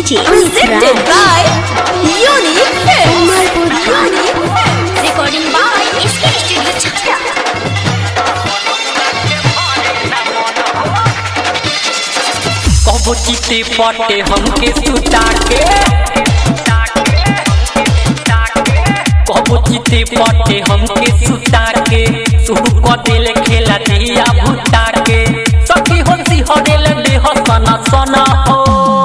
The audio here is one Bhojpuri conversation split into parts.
DJ Presented by Unique Films. Unique Recording by SK Studio Chhapra. कबो चिते पटे हमके सुता के कबो चिते पटे हमके सुता के शुरू कर दिल खेला दिया भूता के सखी हंसी हरेल देह सना सना हो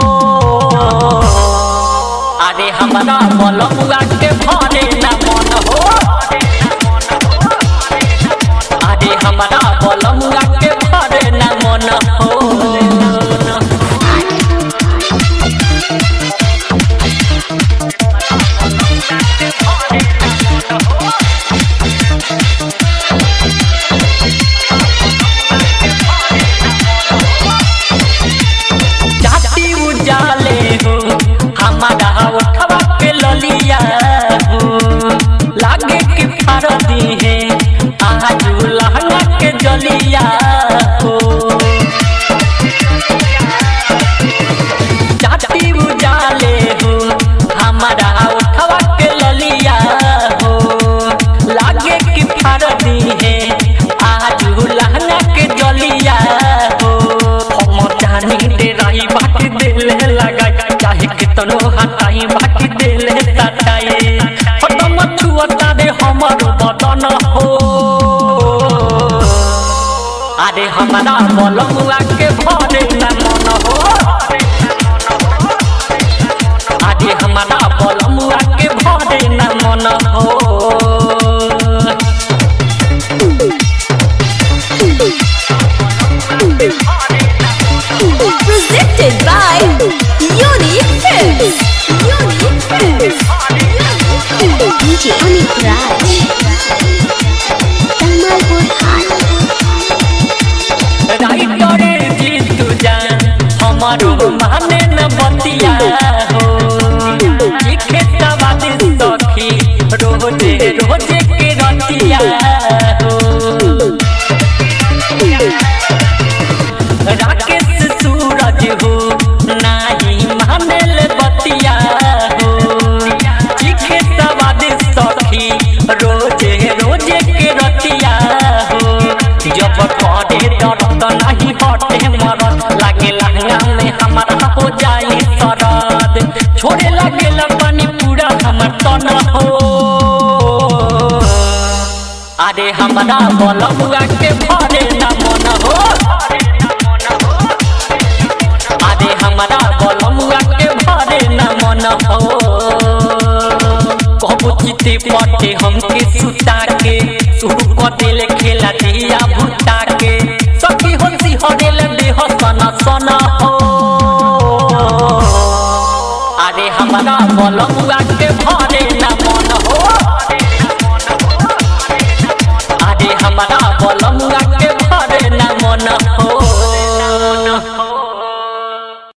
अरे हमारा बलमुआ के भरे ना मन हो अरे हमारा बलमुआ के भरे ना मन हो जाति उजाले हो हमारा उठवा के ललिया हो लागे कि फारदी है आज लहंगा के जलिया हो जाति उजाले हो हमारा उठवा के ललिया हो लागे कि फारदी है आज लहंगा के जलिया हो हम जानी दे रही बाकी दिल लगा चाहे कितनो हटाई बाकी दिल सटाई हटम छुअता दे हमर बदन हो अरे हमारा बलमुआ के भरे ना मन हो अरे हमारा बलमुआ के भरे ना मन हो Presented by Unique Films. Unique Films. DJ Amit Raj Tamalpur High राइटरे Jitu जान हमारो माने न बतिया हो लिखे सवाद सखी रोजे रोजे के रतिया हो राकेश सूरज हो नाही मानेल बतिया हो लिखे सवाद सखी रोजे रोजे के रतिया हो जब करे दर्द नहीं हटे मरद लागे लहंगा में हमारा हो जाई सरद छोड़े लागे पानी पूरा हमर तन हो अरे हमारा बलमुआ के भरे ना मन हो अरे हमारा बलमुआ के भरे ना मन हो कबो चिते पटे हमके सुता के शुरू कर दिल खेला दिया भूता के सखी हंसी हरेल देह सना सना हो अरे हमारा बलमुआ के भरे ना मन हो अरे हमारा बलमुआ के भरे ना मन हो